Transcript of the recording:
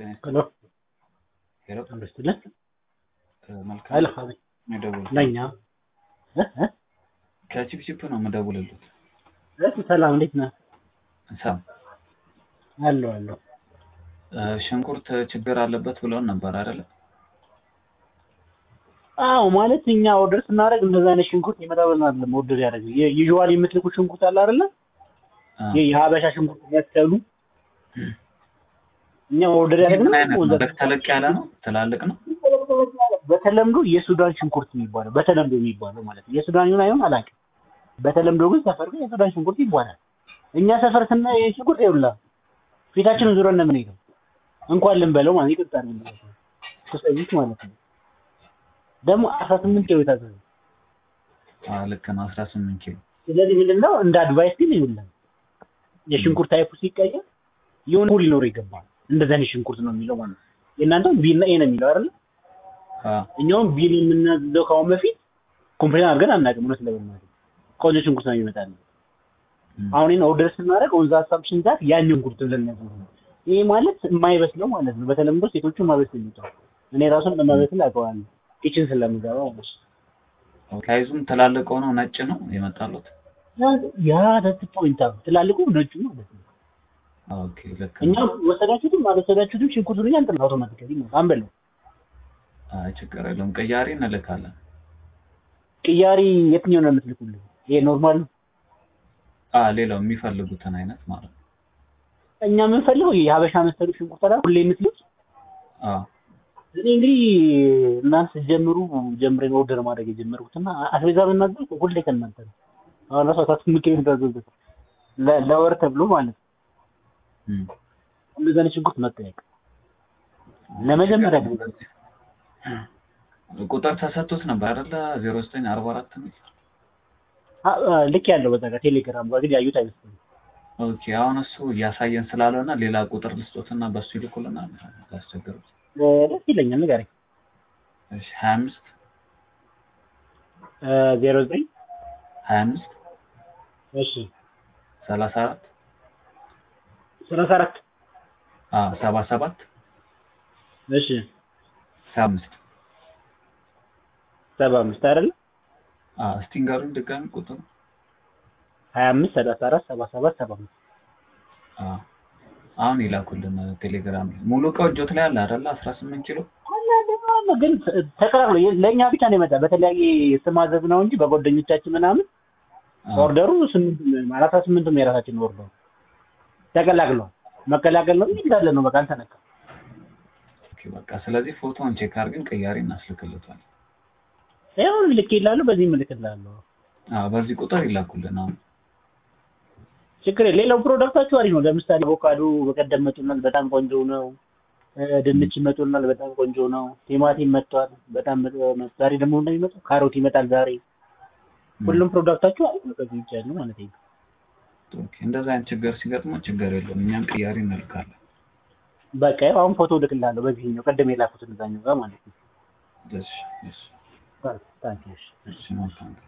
ሄሎ ሄሎ አምስትልን መልካም ሀይል ሀቢ የምደውል ነኛ ከቺፕቺፕ ነው የምደውልልት። እሺ ሰላም እንዴት ነህ? ሳም አለሁ አለሁ። ሽንኩርት ችግር አለበት ብለውን ነበር አይደለ? አዎ ማለት እኛ ኦርደር ስናደርግ እንደዛ አይነት ሽንኩርት ይመጣብን አይደለም ኦርደር ያደረግ ዩዥዋል የምትልኩ ሽንኩርት አለ አይደለ? ይሄ የሀበሻ ሽንኩርት የሚያስከሉ እኛ ኦርደር ምን ያደረግነው አይነት ነው? በግ ተለቅ ያለ ነው? ትላልቅ ነው? በተለምዶ የሱዳን ሽንኩርት የሚባለው በተለምዶ የሚባለው ማለት ነው። የሱዳን ይሁን አይሁን አላውቅም። በተለምዶ ግን ሰፈር ግን የሱዳን ሽንኩርት ይባላል። እኛ ሰፈር ስናይ ይሄ ሽንኩርት ይውላ ፊታችንን ዙረን ነው የምንሄደው። እንኳን ልንበለው ማለት ይቅርታ አድርግልኝ ሶስት ማለት ነው። ደግሞ አስራ ስምንት ኪሎ የታዘዘ አዎ ልክ ነው። 18 ኪሎ ስለዚህ ምንድነው እንደ አድቫይስ ግን ይውላል የሽንኩርት ታይፑ ሲቀየር የሆነ ሁሉ ሊኖር ይገባል። እንደዛ አይነት ሽንኩርት ነው የሚለው ማለት ነው። የእናንተም ቢ እና ኤ ነው የሚለው አይደል? አዎ እኛውም ቢል የምናዝዘው ከአሁን በፊት ኮምፕሌን አድርገን አናውቅም። እውነት ለመናገር ቆንጆ ሽንኩርት ነው የሚመጣልን። እም፣ አሁን ይሄን ኦርደር ስናደርግ ኦን ዘ አሳምፕሽን ዛት ያን ሽንኩርት ብለን ነው ያዘዝነው። ይሄ ማለት የማይበስለው ማለት ነው። በተለምዶ ሴቶቹ ማበስል የሚጠው እኔ ራሱን ለማበስል አውቀዋለሁ ኪችን ስለምገባ ማለት ነው። ሳይዙም ትላልቅ ሆኖ ነጭ ነው የመጣሉት። ያ ዳት ፖይንት አሁን ትላልቁ ነጩ ማለት ነው። ኦኬ ልክ እኛ ነው። ወሰዳችሁትም አልወሰዳችሁትም ሽንኩርቱን እኛ እንትን አውቶማቲካሊ ነው አንበለው። አይ ችግር የለውም። ቅያሬ እንልካለን። ቅያሪ የትኛው ነው የምትልኩልን? ይሄ ኖርማል ነው። አ ሌላው የሚፈልጉትን አይነት ማለት ነው። እኛ የምንፈልገው የሀበሻ መሰሉ ሽንኩርት አላ ሁሌ የምትሉት አዎ እኔ እንግዲህ እናንተ ስትጀምሩ ጀምሬን ኦርደር ማድረግ የጀመርኩትና አስቤዛ ብናዘዝ ሁሌ ከእናንተ ነው። አሁን ራሱ አታት ምክር እንዳዘዝኩት ለ- ለወር ተብሎ ማለት ነው። እም፣ እንደዛ አይነት ሽንኩርት መጠየቅ ለመጀመሪያ ጊዜ ቁጥር ተሰጥቶት ነበር አይደለ? 0944 ነው። አ- አ- ልክ ያለው በዛ ጋር ቴሌግራም ጋር ግን ያዩት አይመስለኝም። ኦኬ አሁን እሱ እያሳየን ስላልሆነ ሌላ ቁጥር ልስጦትና በሱ ይልኩልናል። ያስቸግሩት። እ፣ ደስ ይለኛል ንገረኝ። እሺ 25 ዜሮ ዘጠኝ 25 እሺ 34 ሰላሳ አራት አ 77 እሺ 75 ሰባ አምስት አይደለ አ እስቲ ንገሩኝ ድጋሚ ቁጥሩ። ሀያ አምስት ሰላሳ አራት ሰባ ሰባት ሰባ አምስት አ አሁን ይላኩልን ቴሌግራም ላይ ሙሉ እቃው እጆት ላይ አለ አይደለ? 18 ኪሎ አለ ግን ተቀላቅሎ የ- ለእኛ ብቻ ነው የመጣ በተለያየ ስም አዘዝ ነው እንጂ በጓደኞቻችን ምናምን አ፣ ኦርደሩ ስምንት አራት ስምንቱም የራሳችን ኦርደር ተቀላቅሏል። መቀላቀል ነው እንጂ እንዳለ ነው በቃ አልተነካ። ኦኬ በቃ ስለዚህ ፎቶውን ቼክ አድርገን ቅያሬ እናስልክልታል። ያው ልክ ይላሉ፣ በዚህ ምልክ ይላሉ። አ በዚህ ቁጥር ይላኩልን አሁን። ችግር የለም። ሌላው ፕሮዳክታችሁ አሪፍ ነው። ለምሳሌ አቮካዶ በቀደም መጡናል፣ በጣም ቆንጆ ነው። እ፣ ድንች መጡናል፣ በጣም ቆንጆ ነው። ቲማቲም መጥቷል፣ በጣም መጥ- መጥ- ዛሬ ደግሞ እንደሚመጡ ካሮት ይመጣል ዛሬ። ሁሉም ፕሮዳክታችሁ አሪፍ ነው። ከዚህ ውጭ ያለው ማለት ነው። ኦኬ እንደዛ አይነት ችግር ሲገጥመው ችግር የለውም እኛም ቅያሬ እንልካለን። በቃ ያው አሁን ፎቶ እልክልሃለሁ በዚህኛው ቀደም የላኩትን እዛኛው ጋር ማለት ነው። እሺ እሺ ታንኪ እሺ መልካም